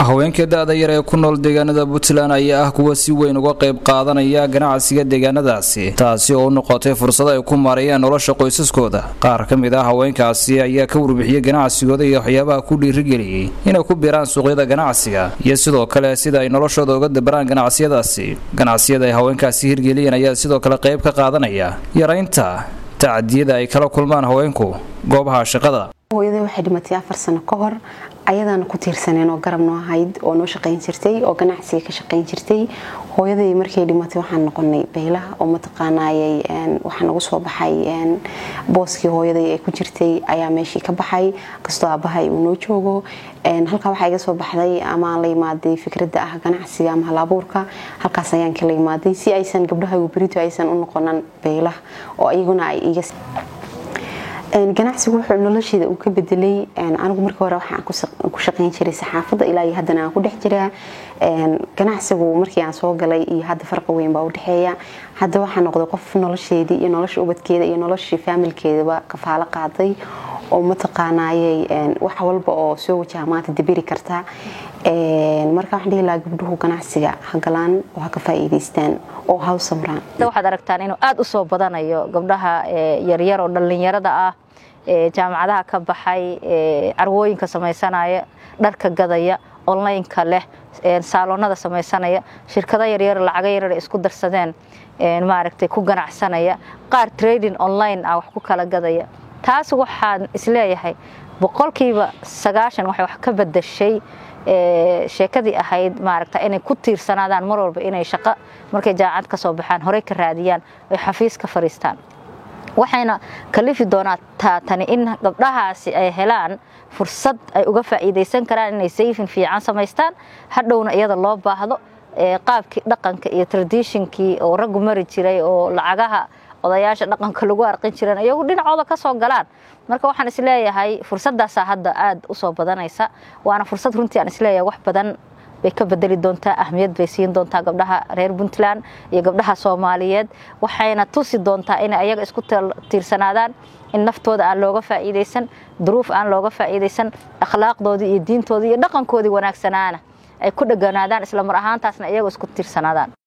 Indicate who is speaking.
Speaker 1: haweenka da-da yar ee ku nool deegaanada puntland ayaa ah kuwa si weyn uga qayb qaadanaya ganacsiga deegaanadaasi taasi oo u noqotay fursad ay ku maareeyaan nolosha qoysaskooda qaar ka mid ah haweenkaasi ayaa ka warbixiyey ganacsigooda iyo waxyaabaha ku dhiirigeliyey inay ku biiraan suuqyada ganacsiga iyo sidoo kale sida ay noloshooda uga dabaraan ganacsiyadaasi ganacsiyada ay haweenkaasi hirgeliyeen ayaa sidoo kale qayb ka qaadanaya yaraynta tacadiyada ay kala kulmaan haweenku goobaha shaqada
Speaker 2: hooyaday waxay dhimatay afar sano ka hor ayadaana ku tiirsaneen oo garab noo ahayd oo noo shaqayn jirtay oo ganacsiga ka shaqayn jirtay hooyaday markay dhimatay waxaan noqonay baylaha oo mataqaanayay waxaa nagu soo baxay booskii hooyaday ee ku jirtay ayaa meeshii ka baxay kastoo aabahay uu noo joogo halkaa waxaa iga soo baxday ama la imaaday fikradda ah ganacsiga ama halabuurka halkaas ayaan kala imaaday si aysan gabdhaha berito aysan u noqonan baylah oo iyaguna ay iga ganacsigu wuxuu nolosheeda uu ka bedelay anigu markii hore waxaan ku shaqayn jiray saxaafadda ilaa iyo haddana aan ku dhex jiraa ganacsigu markii aan soo galay iyo hadda farqi weyn baa u dhexeeya hadda waxaa noqday qof nolosheedii iyo nolosha ubadkeeda iyo noloshii faamilkeedaba kafaalo qaaday oo mataqaanayay wax walba oo soo wajaha maanta dabiri karta marka waxaan dhihi lahaa gabdhuhu ganacsiga ha galaan oo ha ka faa'iidaystaan oo ha u samraan
Speaker 3: waxaad aragtaan inuu aada u soo badanayo gabdhaha yaryar oo dhallinyarada ah jaamacadaha ka baxay carwooyinka samaysanaya dharka gadaya onlineka leh saaloonada samaysanaya shirkado yaryar lacago yaryar isku darsadeen maaragtay ku ganacsanaya qaar trading online ah wax ku kala gadaya taas waxaan isleeyahay boqolkiiba sagaashan waxay wax ka badashay sheekadii ahayd maaragta inay ku tiirsanaadaan mar walba inay shaqo markay jaamacad ka soo baxaan horey ka raadiyaan ay xafiis ka fadhiistaan waxayna kalifi doonaa taatani in gabdhahaasi ay helaan fursad ay uga faa'iidaysan karaan inay sayfin fiican samaystaan hadhowna iyada loo baahdo qaabkii dhaqanka iyo tradishinkii oo raggu mari jiray oo lacagaha odayaasha dhaqanka lagu arqin jireen iyagu dhinacooda ka soo galaan marka waxaan isleeyahay fursadaasaa hadda aada u soo badanaysa waana fursad runtii aan isleeyahay wax badan bay ka bedeli doontaa ahmiyad bay siin doontaa gabdhaha reer puntland iyo gabdhaha soomaaliyeed waxayna tusi doontaa inay ayaga isku tiirsanaadaan in naftooda aan looga faa'iidaysan duruuf aan looga faa'iidaysan akhlaaqdoodii iyo diintoodii iyo dhaqankoodii wanaagsanaana ay ku dheganaadaan isla mar ahaantaasna iyaga isku tiirsanaadaan